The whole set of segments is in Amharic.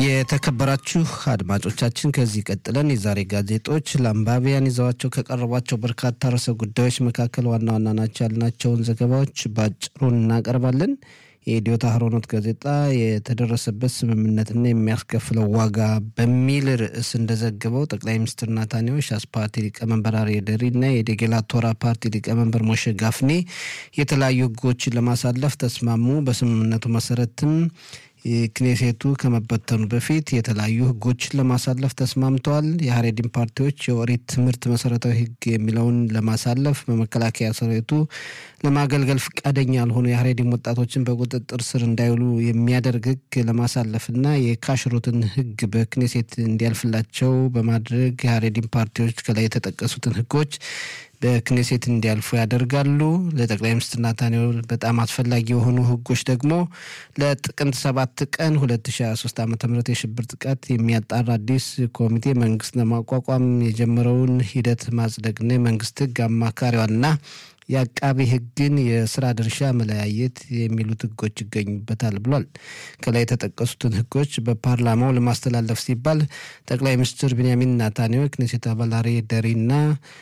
የተከበራችሁ አድማጮቻችን ከዚህ ቀጥለን የዛሬ ጋዜጦች ለአንባቢያን ይዘዋቸው ከቀረቧቸው በርካታ ርዕሰ ጉዳዮች መካከል ዋና ዋና ናቸው ያልናቸውን ዘገባዎች በአጭሩ እናቀርባለን። የኢትዮ ታህሮኖት ጋዜጣ የተደረሰበት ስምምነትና የሚያስከፍለው ዋጋ በሚል ርዕስ እንደዘገበው ጠቅላይ ሚኒስትር ናታንያሁ ሻስ ፓርቲ ሊቀመንበር አርዬ ደሪ እና የዴጌላ ቶራ ፓርቲ ሊቀመንበር ሞሼ ጋፍኔ የተለያዩ ሕጎችን ለማሳለፍ ተስማሙ። በስምምነቱ መሰረትም ክኔሴቱ ከመበተኑ በፊት የተለያዩ ህጎችን ለማሳለፍ ተስማምተዋል። የሀሬዲን ፓርቲዎች የኦሪት ትምህርት መሰረታዊ ህግ የሚለውን ለማሳለፍ በመከላከያ ሰራዊቱ ለማገልገል ፈቃደኛ ያልሆኑ የሀሬዲን ወጣቶችን በቁጥጥር ስር እንዳይውሉ የሚያደርግ ህግ ለማሳለፍና የካሽሩትን ህግ በክኔሴት እንዲያልፍላቸው በማድረግ የሀሬዲን ፓርቲዎች ከላይ የተጠቀሱትን ህጎች በክኔሴት እንዲያልፉ ያደርጋሉ። ለጠቅላይ ሚኒስትር ናታንያሁ በጣም አስፈላጊ የሆኑ ህጎች ደግሞ ለጥቅምት ሰባት ቀን 2023 ዓ ም የሽብር ጥቃት የሚያጣራ አዲስ ኮሚቴ መንግስት ለማቋቋም የጀመረውን ሂደት ማጽደቅና የመንግስት ህግ አማካሪዋና የአቃቢ ህግን የስራ ድርሻ መለያየት የሚሉት ህጎች ይገኙበታል ብሏል። ከላይ የተጠቀሱትን ህጎች በፓርላማው ለማስተላለፍ ሲባል ጠቅላይ ሚኒስትር ቢንያሚን ናታንያሁ የክኔሴት አባል አርዬ ደሪና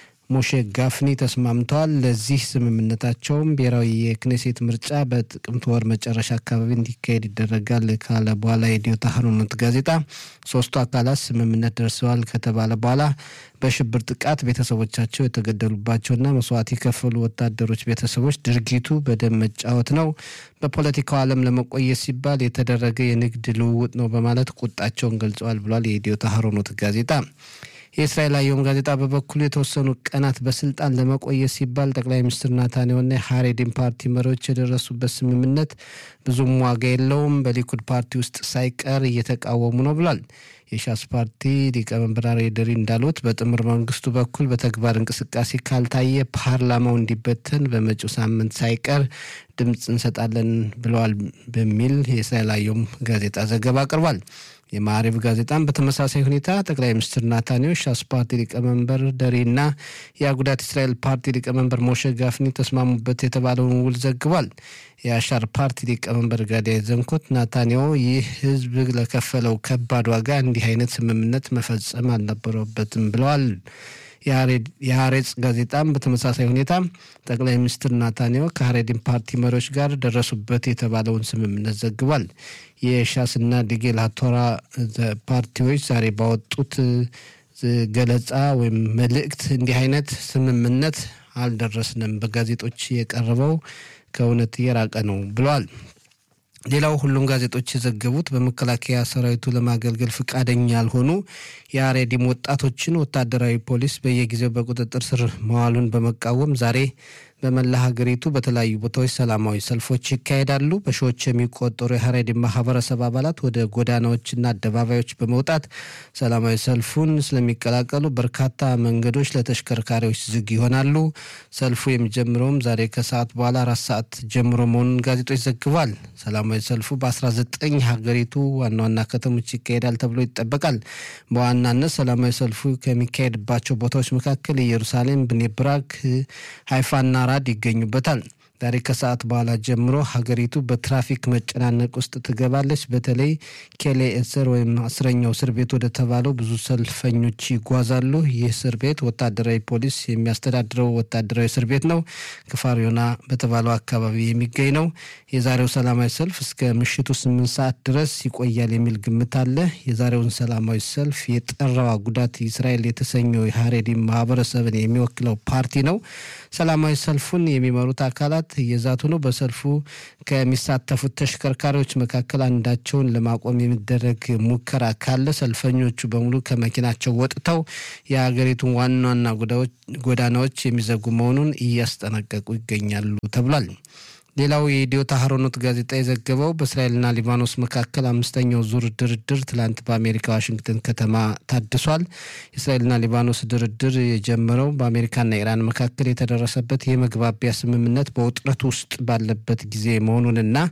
ሞሼ ጋፍኒ ተስማምተዋል። ለዚህ ስምምነታቸውም ብሔራዊ የክኔሴት ምርጫ በጥቅምት ወር መጨረሻ አካባቢ እንዲካሄድ ይደረጋል ካለ በኋላ የኢትዮ ታህሮኖት ጋዜጣ ሶስቱ አካላት ስምምነት ደርሰዋል ከተባለ በኋላ በሽብር ጥቃት ቤተሰቦቻቸው የተገደሉባቸውና መስዋዕት የከፈሉ ወታደሮች ቤተሰቦች ድርጊቱ በደም መጫወት ነው፣ በፖለቲካው ዓለም ለመቆየት ሲባል የተደረገ የንግድ ልውውጥ ነው በማለት ቁጣቸውን ገልጸዋል ብሏል የኢትዮ ታህሮኖት ጋዜጣ። የእስራኤል አየም ጋዜጣ በበኩሉ የተወሰኑ ቀናት በስልጣን ለመቆየት ሲባል ጠቅላይ ሚኒስትር ናታንያሁና የሀሬዲን ፓርቲ መሪዎች የደረሱበት ስምምነት ብዙም ዋጋ የለውም፣ በሊኩድ ፓርቲ ውስጥ ሳይቀር እየተቃወሙ ነው ብሏል። የሻስ ፓርቲ ሊቀመንበር አርዬ ደሪ እንዳሉት በጥምር መንግስቱ በኩል በተግባር እንቅስቃሴ ካልታየ ፓርላማው እንዲበተን በመጪው ሳምንት ሳይቀር ድምፅ እንሰጣለን ብለዋል በሚል የእስራኤል አየም ጋዜጣ ዘገባ አቅርቧል። የማዕሪብ ጋዜጣም በተመሳሳይ ሁኔታ ጠቅላይ ሚኒስትር ናታንያሁ ሻስ ፓርቲ ሊቀመንበር ደሪ እና የአጉዳት እስራኤል ፓርቲ ሊቀመንበር ሞሼ ጋፍኒ ተስማሙበት የተባለውን ውል ዘግቧል። የአሻር ፓርቲ ሊቀመንበር ጋዲያ ዘንኮት ናታንያሁ ይህ ህዝብ ለከፈለው ከባድ ዋጋ እንዲህ አይነት ስምምነት መፈጸም አልነበረበትም ብለዋል። የሀሬጽ ጋዜጣም በተመሳሳይ ሁኔታ ጠቅላይ ሚኒስትር ናታንያሁ ከሀሬዲን ፓርቲ መሪዎች ጋር ደረሱበት የተባለውን ስምምነት ዘግቧል። የሻስና ዲጌላ ቶራ ፓርቲዎች ዛሬ ባወጡት ገለጻ ወይም መልእክት እንዲህ አይነት ስምምነት አልደረስንም፣ በጋዜጦች የቀረበው ከእውነት የራቀ ነው ብለዋል። ሌላው ሁሉም ጋዜጦች የዘገቡት በመከላከያ ሰራዊቱ ለማገልገል ፈቃደኛ ያልሆኑ የአሬዲም ወጣቶችን ወታደራዊ ፖሊስ በየጊዜው በቁጥጥር ስር መዋሉን በመቃወም ዛሬ በመላ ሀገሪቱ በተለያዩ ቦታዎች ሰላማዊ ሰልፎች ይካሄዳሉ። በሺዎች የሚቆጠሩ የሀሬዲን ማህበረሰብ አባላት ወደ ጎዳናዎችና አደባባዮች በመውጣት ሰላማዊ ሰልፉን ስለሚቀላቀሉ በርካታ መንገዶች ለተሽከርካሪዎች ዝግ ይሆናሉ። ሰልፉ የሚጀምረውም ዛሬ ከሰዓት በኋላ አራት ሰዓት ጀምሮ መሆኑን ጋዜጦች ዘግቧል። ሰላማዊ ሰልፉ በ19 ሀገሪቱ ዋና ዋና ከተሞች ይካሄዳል ተብሎ ይጠበቃል። በዋናነት ሰላማዊ ሰልፉ ከሚካሄድባቸው ቦታዎች መካከል ኢየሩሳሌም፣ ብኔ ብራክ፣ ሀይፋና ራድ ይገኙበታል። ዛሬ ከሰዓት በኋላ ጀምሮ ሀገሪቱ በትራፊክ መጨናነቅ ውስጥ ትገባለች። በተለይ ኬሌ እስር ወይም አስረኛው እስር ቤት ወደ ተባለው ብዙ ሰልፈኞች ይጓዛሉ። ይህ እስር ቤት ወታደራዊ ፖሊስ የሚያስተዳድረው ወታደራዊ እስር ቤት ነው። ክፋሪዮና በተባለው አካባቢ የሚገኝ ነው። የዛሬው ሰላማዊ ሰልፍ እስከ ምሽቱ ስምንት ሰዓት ድረስ ይቆያል የሚል ግምት አለ። የዛሬውን ሰላማዊ ሰልፍ የጠራው ጉዳት እስራኤል የተሰኘው የሀሬዲን ማህበረሰብን የሚወክለው ፓርቲ ነው። ሰላማዊ ሰልፉን የሚመሩት አካላት እየዛቱ ነው። በሰልፉ ከሚሳተፉት ተሽከርካሪዎች መካከል አንዳቸውን ለማቆም የሚደረግ ሙከራ ካለ ሰልፈኞቹ በሙሉ ከመኪናቸው ወጥተው የሀገሪቱን ዋና ዋና ጎዳናዎች የሚዘጉ መሆኑን እያስጠነቀቁ ይገኛሉ ተብሏል። ሌላው የኢትዮ ታህሮኖት ጋዜጣ የዘገበው በእስራኤልና ሊባኖስ መካከል አምስተኛው ዙር ድርድር ትላንት በአሜሪካ ዋሽንግተን ከተማ ታድሷል። የእስራኤልና ሊባኖስ ድርድር የጀመረው በአሜሪካና ኢራን መካከል የተደረሰበት የመግባቢያ ስምምነት በውጥረት ውስጥ ባለበት ጊዜ መሆኑንና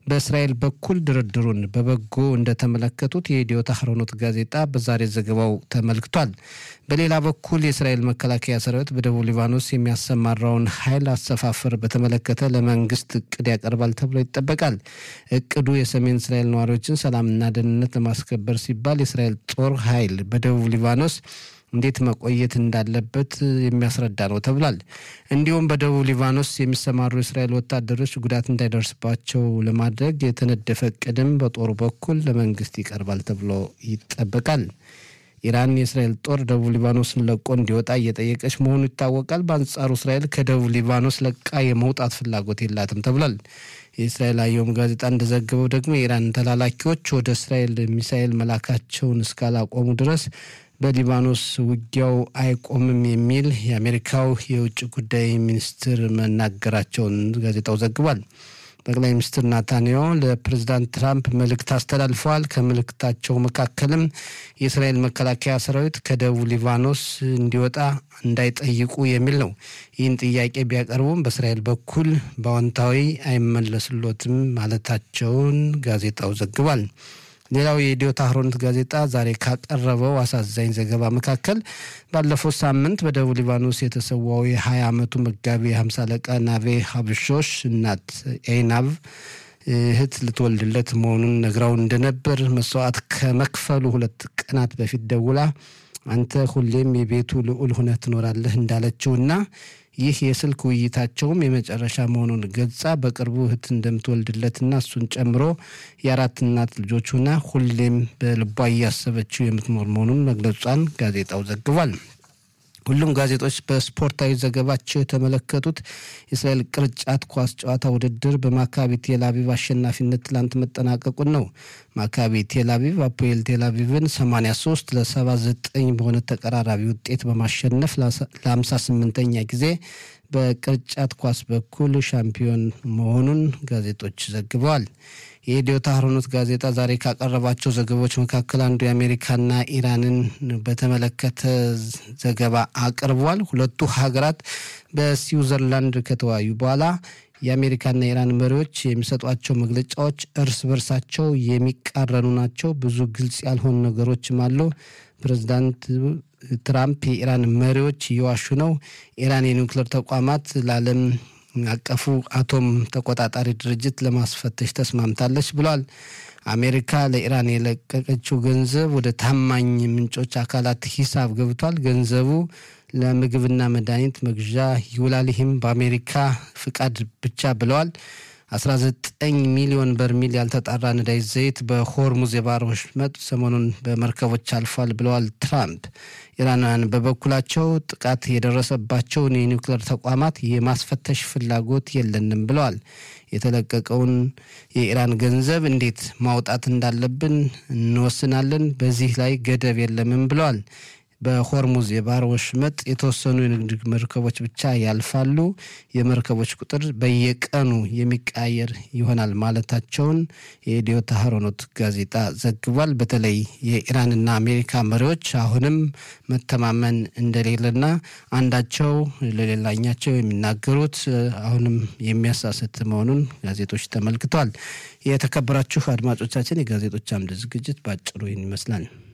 በእስራኤል በኩል ድርድሩን በበጎ እንደተመለከቱት የኢዲዮት አህሮኖት ጋዜጣ በዛሬ ዘገባው ተመልክቷል። በሌላ በኩል የእስራኤል መከላከያ ሰራዊት በደቡብ ሊባኖስ የሚያሰማራውን ኃይል አሰፋፈር በተመለከተ ለመንግስት እቅድ ያቀርባል ተብሎ ይጠበቃል። እቅዱ የሰሜን እስራኤል ነዋሪዎችን ሰላምና ደህንነት ለማስከበር ሲባል የእስራኤል ጦር ኃይል በደቡብ ሊባኖስ እንዴት መቆየት እንዳለበት የሚያስረዳ ነው ተብሏል። እንዲሁም በደቡብ ሊባኖስ የሚሰማሩ የእስራኤል ወታደሮች ጉዳት እንዳይደርስባቸው ለማድረግ የተነደፈ እቅድም በጦሩ በኩል ለመንግስት ይቀርባል ተብሎ ይጠበቃል። ኢራን የእስራኤል ጦር ደቡብ ሊባኖስን ለቆ እንዲወጣ እየጠየቀች መሆኑ ይታወቃል። በአንጻሩ እስራኤል ከደቡብ ሊባኖስ ለቃ የመውጣት ፍላጎት የላትም ተብሏል። የእስራኤል አየም ጋዜጣ እንደዘገበው ደግሞ የኢራን ተላላኪዎች ወደ እስራኤል ሚሳኤል መላካቸውን እስካላቆሙ ድረስ በሊባኖስ ውጊያው አይቆምም የሚል የአሜሪካው የውጭ ጉዳይ ሚኒስትር መናገራቸውን ጋዜጣው ዘግቧል። ጠቅላይ ሚኒስትር ናታንያሁ ለፕሬዚዳንት ትራምፕ መልእክት አስተላልፈዋል። ከመልእክታቸው መካከልም የእስራኤል መከላከያ ሰራዊት ከደቡብ ሊባኖስ እንዲወጣ እንዳይጠይቁ የሚል ነው። ይህን ጥያቄ ቢያቀርቡም በእስራኤል በኩል በአዎንታዊ አይመለስሎትም ማለታቸውን ጋዜጣው ዘግቧል። ሌላው የኢዲዮት አህሮኖት ጋዜጣ ዛሬ ካቀረበው አሳዛኝ ዘገባ መካከል ባለፈው ሳምንት በደቡብ ሊባኖስ የተሰዋው የ20 ዓመቱ መጋቢ ሀምሳ አለቃ ናቬ ሀብሾሽ እናት ኤናቭ እህት ልትወልድለት መሆኑን ነግራው እንደነበር መስዋዕት ከመክፈሉ ሁለት ቀናት በፊት ደውላ አንተ ሁሌም የቤቱ ልዑል ሁነህ ትኖራለህ እንዳለችውና ይህ የስልክ ውይይታቸውም የመጨረሻ መሆኑን ገልጻ በቅርቡ እህት እንደምትወልድለትና እሱን ጨምሮ የአራት እናት ልጆች ሆና ሁሌም በልቧ እያሰበችው የምትኖር መሆኑን መግለጿን ጋዜጣው ዘግቧል። ሁሉም ጋዜጦች በስፖርታዊ ዘገባቸው የተመለከቱት የእስራኤል ቅርጫት ኳስ ጨዋታ ውድድር በማካቢ ቴልአቪቭ አሸናፊነት ትላንት መጠናቀቁን ነው። ማካቢ ቴልአቪቭ አፖኤል ቴልአቪቭን 83 ለ79 በሆነ ተቀራራቢ ውጤት በማሸነፍ ለ58ኛ ጊዜ በቅርጫት ኳስ በኩል ሻምፒዮን መሆኑን ጋዜጦች ዘግበዋል። የኢዲዮት አህሮኖት ጋዜጣ ዛሬ ካቀረባቸው ዘገባዎች መካከል አንዱ የአሜሪካና ኢራንን በተመለከተ ዘገባ አቅርቧል። ሁለቱ ሀገራት በስዊዘርላንድ ከተወያዩ በኋላ የአሜሪካና የኢራን መሪዎች የሚሰጧቸው መግለጫዎች እርስ በርሳቸው የሚቃረኑ ናቸው። ብዙ ግልጽ ያልሆኑ ነገሮችም አሉ። ፕሬዚዳንት ትራምፕ የኢራን መሪዎች እየዋሹ ነው፣ ኢራን የኒውክሌር ተቋማት ለዓለም አቀፉ አቶም ተቆጣጣሪ ድርጅት ለማስፈተሽ ተስማምታለች ብሏል። አሜሪካ ለኢራን የለቀቀችው ገንዘብ ወደ ታማኝ ምንጮች አካላት ሂሳብ ገብቷል። ገንዘቡ ለምግብና መድኃኒት መግዣ ይውላል። ይህም በአሜሪካ ፍቃድ ብቻ ብለዋል። 19 ሚሊዮን በርሚል ያልተጣራ ነዳጅ ዘይት በሆርሙዝ የባህር ወሽመጥ ሰሞኑን በመርከቦች አልፏል ብለዋል ትራምፕ። ኢራናውያን በበኩላቸው ጥቃት የደረሰባቸውን የኒውክሌር ተቋማት የማስፈተሽ ፍላጎት የለንም ብለዋል። የተለቀቀውን የኢራን ገንዘብ እንዴት ማውጣት እንዳለብን እንወስናለን፣ በዚህ ላይ ገደብ የለምም ብለዋል። በሆርሙዝ የባህር ወሽመጥ የተወሰኑ የንግድ መርከቦች ብቻ ያልፋሉ። የመርከቦች ቁጥር በየቀኑ የሚቀያየር ይሆናል ማለታቸውን የኢዲዮት አህሮኖት ጋዜጣ ዘግቧል። በተለይ የኢራንና አሜሪካ መሪዎች አሁንም መተማመን እንደሌለና አንዳቸው ለሌላኛቸው የሚናገሩት አሁንም የሚያሳስት መሆኑን ጋዜጦች ተመልክተዋል። የተከበራችሁ አድማጮቻችን የጋዜጦች አምድ ዝግጅት በአጭሩ ይህን ይመስላል።